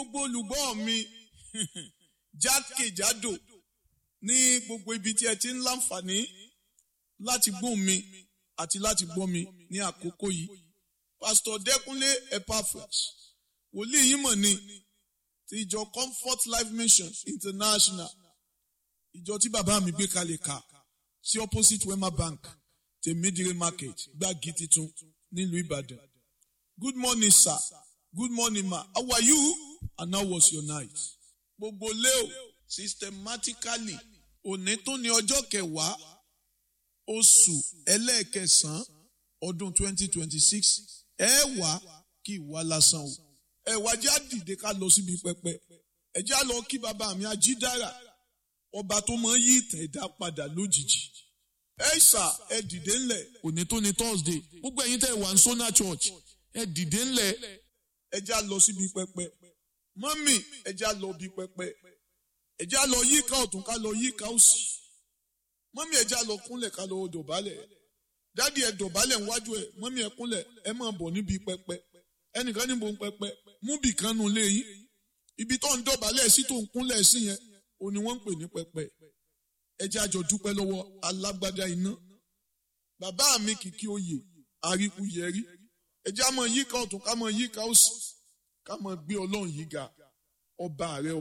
gbogbo olùgbọ́ mi jákèjádò ní gbogbo ibi tí ẹ ti ń láǹfààní láti gbóhùn mi àti láti gbọ́ mi ní àkókò yìí pásítọ̀ dẹ́kunlé epaphras wòlíì yìí mọ̀ ni ti ìjọ comfort life mission international ìjọ tí bàbá mi gbé kalẹ̀ kà sí opposite wema bank tèmídìrí market gbági titun nílùú ìbàdàn good morning sir good morning ma how are you and how was your night gbogbo leo systematically òní tó ní ọjọ́ kẹwàá oṣù ẹlẹ́ẹ̀kẹsàn-án ọdún 2026 ẹ wá kí ìwà lásán o ẹ wá já dìde ká lọ síbi pẹpẹ ẹ já lọ kí bàbá mi ajídára ọba tó máa ń yí ìtàn ẹ̀dá padà lójijì ẹ ṣà ẹ dìde ńlẹ̀ òní tó ní thursday gbogbo ẹ̀yin tẹ́ ẹ wà ní sona church ẹ dìde ńlẹ̀ ẹ já lọ síbi pẹpẹ mọ́mì ẹ já lọ bí pẹpẹ ẹ já lọ yíká ọ̀tún ká lọ yíká òsì mọ́mì ẹ já lọ kúnlẹ̀ ká lọ dọ̀bálẹ̀ dádì ẹ dọ̀bálẹ̀ níwájú ẹ mọ́mì ẹ kúnlẹ̀ ẹ máa bọ̀ níbi pẹpẹ ẹnìkan níbo ń pẹpẹ mú bì kan nù lé yín ibi tó ń dọ̀bálẹ̀ sí tó ń kúnlẹ̀ sí yẹn ò ní wọ́n ń pè ní pẹpẹ ẹ jẹ́ àjọ dúpẹ́ lọ́wọ́ alágbádá iná bàbá mi kìkì oyè àríkú yẹrí ẹ jẹ́ àmọ́ yíká ọ̀tún ká mọ́ yíká òsì ká mọ́ gbé ọlọ́run yìí ga ọba rẹ